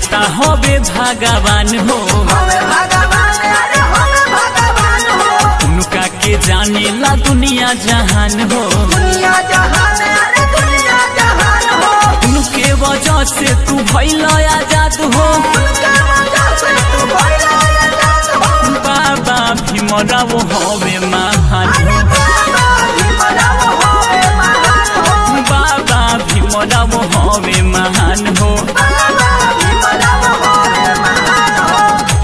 दाता होबे भगवान हो हमें भगवान अरे हमें भगवान हो उनका के जाने ला दुनिया जहान हो दुनिया जहान अरे दुनिया जहान हो उनके वजह से तू भइल आजाद हो उनके वजह से तू भइला आजाद हो बाबा भीमराव होबे महान अरे हो बाबा भीमराव होवे महान हो बाबा भीमराव होबे महान हो बाबा भीमराव होवे महान हो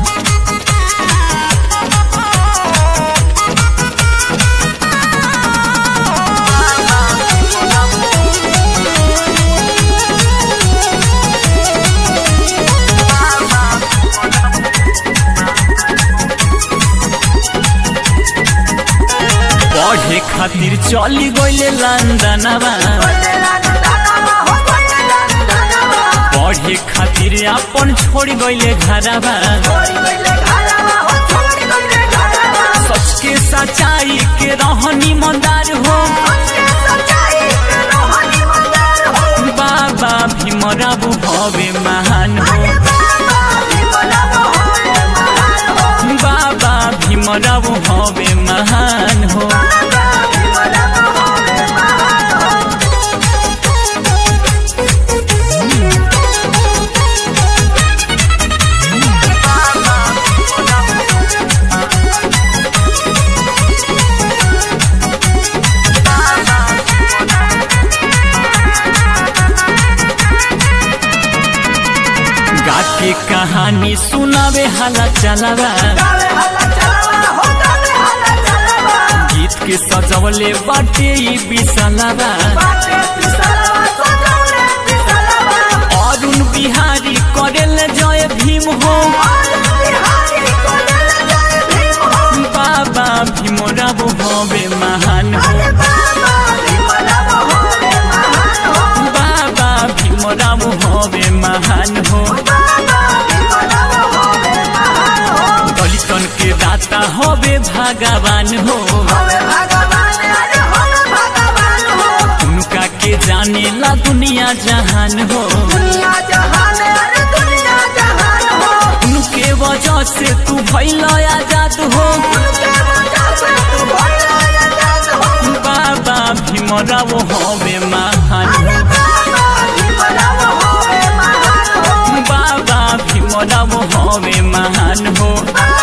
पढ़े खातिर चली गइले लंदनवा बोले लंदनवा हो बोले लंदनवा पढ़े खातिर अपन छोड़ गइले घरवा छोड़ गइले घरवा हो छोड़ गइले घरवा सच के सच्चाई के रहनी मंदार हो उसके सच्चाई के रोहानी मंदार हो बाबा भीमराव होबे महान हो अरे बाबा भीमराव होवे महान हो बाबा भीमराव होबे महान हो बाबा भीमराव होवे महान हो गा के कहानी सुनावे हाला चलावा गावे हल्ला चलावा हो गावे हल्ला चलावा गीत के सजवले बाटे ई बिसलावा बाटे पिसलवा सजौले पिसलवा अरुण बिहारी करेल जय भीम हो और बिहारी को दिल जय भीम हो बाबा भीमराव होबे महान हो अरे बाबा भीमराव होवे महान हो बाबा भीमराव होबे महान हो बाबा भीमराव होवे महान हो दलितन के दाता होबे भगवान हो होवे भगवान अरे होवे भगवान हो उनका के जाने ला दुनिया जहान हो दुनिया जहान अरे दुनिया जहान हो उनके वजह से तू भइल आजाद हो उनके वजह से तू भइला आजाद हो बाबा भीमराव होबे महान अरे हो बाबा भीमराव होवे महान हो बाबा भीमराव होबे महान हो बाबा